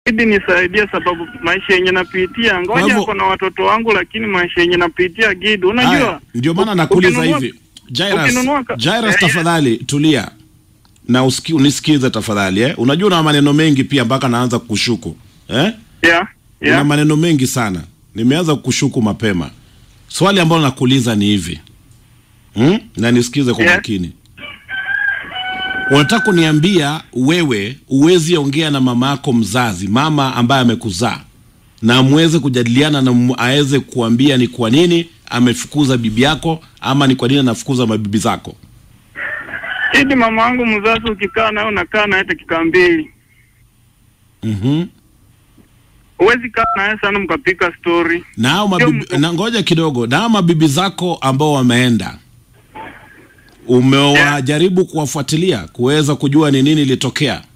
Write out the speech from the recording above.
Idi nisaidie, sababu maisha yenye napitia, Kwa ngoja hivyo- ako na watoto wangu, lakini maisha yenye napitia Gidi, unajua Haya, ndio maana nakuuliza ukinunua- hivi Jairus, ukinunua ka- Jairus Eh, tafadhali tulia na usiki, unisikize tafadhali eh? Unajua una maneno mengi pia mpaka naanza kukushuku eh? yeah, Una yeah. maneno mengi sana, nimeanza kukushuku mapema. Swali ambalo nakuuliza ni hivi hmm? na nisikize kwa Yeah. makini. Unataka kuniambia wewe uwezi ongea na mama yako mzazi, mama ambaye amekuzaa, na mweze kujadiliana na mu- aweze kuambia ni kwa nini amefukuza bibi yako ama ni kwa nini anafukuza mabibi zako? Idi mama wangu mzazi, ukikaa naye unakaa naye dakika mbili, Mhm. huwezi kaa naye sana mkapika story. Na hao mabibi, Sio- na ngoja kidogo, na hao mabibi zako ambao wameenda, umewajaribu kuwafuatilia kuweza kujua ni nini ilitokea?